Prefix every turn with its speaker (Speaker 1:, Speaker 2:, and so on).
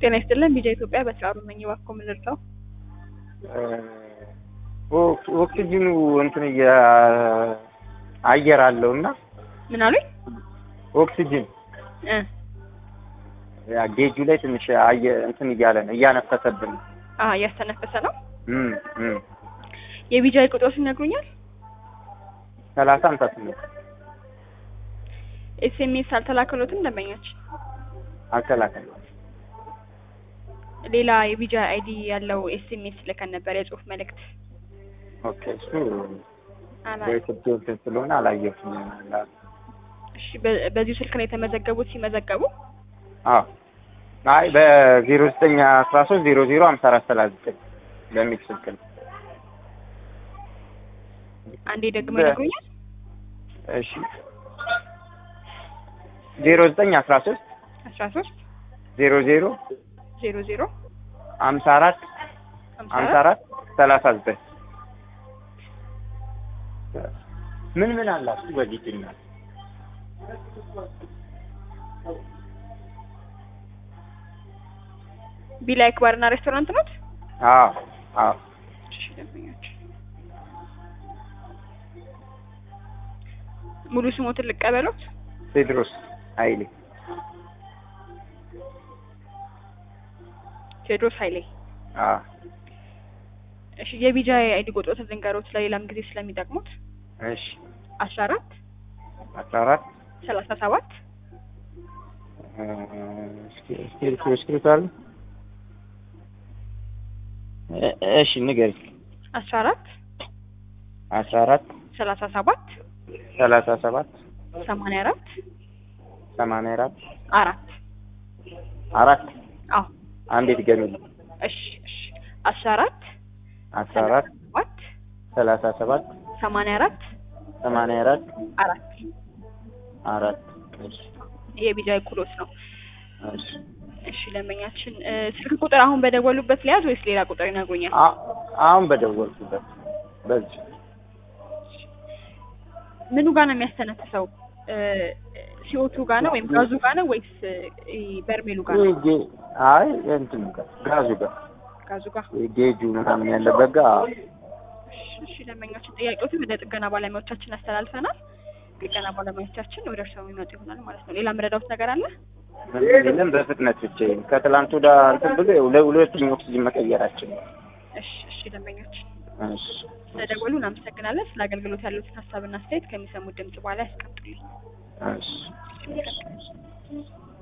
Speaker 1: ጤና ይስጥልን ቢጃ ኢትዮጵያ በስራሩ ነኝ። እባክዎ ምን ልርዳው?
Speaker 2: ኦክሲጅኑ እንትን አየር አለው እና
Speaker 1: ምን አሉኝ?
Speaker 2: ኦክሲጅን
Speaker 1: እ
Speaker 2: ያ ጌጁ ላይ ትንሽ አየ እንትን እያለ ነው እያነፈሰብን ነው።
Speaker 1: አ እያስተነፈሰ ነው።
Speaker 2: እም እም
Speaker 1: የቢጃ ቁጥሮች ይነግሩኛል?
Speaker 2: ሰላሳ ሃምሳ ስምንት
Speaker 1: ኤስኤምኤስ አልተላከሎትም ደንበኞች?
Speaker 2: አልተላከም።
Speaker 1: ሌላ የቢጃ አይዲ ያለው ኤስኤምኤስ ልከን ነበር የጽሁፍ መልእክት።
Speaker 2: ኦኬ እሱ
Speaker 1: አላ
Speaker 2: በኢትዮጵያ እንትን ስለሆነ አላየሁትም።
Speaker 1: እሺ በ- በዚሁ ስልክ ነው የተመዘገቡት ሲመዘገቡ?
Speaker 2: አዎ አይ በዜሮ ዘጠኝ አስራ ሶስት ዜሮ ዜሮ ሀምሳ አራት ሰላሳ ዘጠኝ በሚል ስልክ ነው።
Speaker 1: አንዴ ደግሞ
Speaker 2: በ-
Speaker 1: ይነግሩኛል?
Speaker 2: እሺ ዜሮ ዘጠኝ አስራ ሶስት
Speaker 1: አስራ ሶስት
Speaker 2: ዜሮ ዜሮ
Speaker 1: ዜሮ ዜሮ
Speaker 2: ሀምሳ አራት
Speaker 1: ሀምሳ
Speaker 2: ሀምሳ
Speaker 1: አራት
Speaker 2: አራት ሰላሳ ዘጠኝ ምን ምን አላችሁ በዚህ ፊልም?
Speaker 1: ቢላይክ ባርና ሬስቶራንት ኖት?
Speaker 2: አዎ አዎ
Speaker 1: እሺ ደንበኞች ሙሉ ስሞትን ልቀበሎት?
Speaker 2: ቴድሮስ ኃይሌ
Speaker 1: ቴዎድሮስ ኃይሌ።
Speaker 2: አዎ
Speaker 1: እሺ የቢጃ አይዲ ቁጥሮትን ልንገሮት ለሌላም ጊዜ ስለሚጠቅሙት
Speaker 2: እሺ
Speaker 1: አስራ አራት
Speaker 2: አስራ አራት
Speaker 1: ሰላሳ ሰባት
Speaker 2: እስክሪፕት እስክሪፕት አለ እ- እሺ ንገሪ
Speaker 1: አስራ አራት
Speaker 2: አስራ አራት
Speaker 1: ሰላሳ ሰባት
Speaker 2: ሰላሳ ሰባት
Speaker 1: ሰማንያ አራት
Speaker 2: ሰማንያ አራት
Speaker 1: አራት
Speaker 2: አራት
Speaker 1: አዎ
Speaker 2: አንዴ ድገሚልኝ
Speaker 1: እሺ እሺ አስራ አራት
Speaker 2: አስራ አራት
Speaker 1: ሰባት
Speaker 2: ሰላሳ ሰባት
Speaker 1: ሰማንያ አራት
Speaker 2: ሰማንያ አራት
Speaker 1: አራት
Speaker 2: አራት እሺ
Speaker 1: ይሄ የቢጃ ኩሎት ነው።
Speaker 2: እሺ
Speaker 1: እሺ ደንበኛችን እ፣ ስልክ ቁጥር አሁን በደወሉበት ሊያዝ ወይስ ሌላ ቁጥር ይነግሩኛል?
Speaker 2: አ- አሁን በደወልኩበት በዚህ
Speaker 1: ምኑ ጋር ነው የሚያስተነፍሰው? እ፣ ሲኦቱ ጋር ነው ወይም ጋዙ ጋር ነው ወይስ እ፣ በርሜሉ ጋር ነው?
Speaker 2: ይሄ ጌ- አይ እንትኑ ጋር ጋዙ ጋር
Speaker 1: ጋዙ ጋር።
Speaker 2: ጌጁ ምናምን ያለበት ጋር
Speaker 1: እሺ፣ እሺ ደንበኛችን ጥያቄዎትን ወደ ጥገና ባለሙያዎቻችን አስተላልፈናል። ጥገና ባለሙያዎቻችን ወደ እርስዎ የሚመጡ ይሆናል ማለት ነው። ሌላ የምረዳዎት ነገር አለ?
Speaker 2: ምንም በፍጥነት ብቻ ከትላንት ወደ እንትን ብሎ ያው ለሁለተኛ ኦክሲጅን መቀየራችን ነው።
Speaker 1: እሺ፣ እሺ ደንበኛችን
Speaker 2: እሺ
Speaker 1: ስለደወሉ እናመሰግናለን። ስለ አገልግሎት ያሉትን ሀሳብና አስተያየት ከሚሰሙት ድምጽ በኋላ ያስቀምጡልኝ።
Speaker 2: እሺ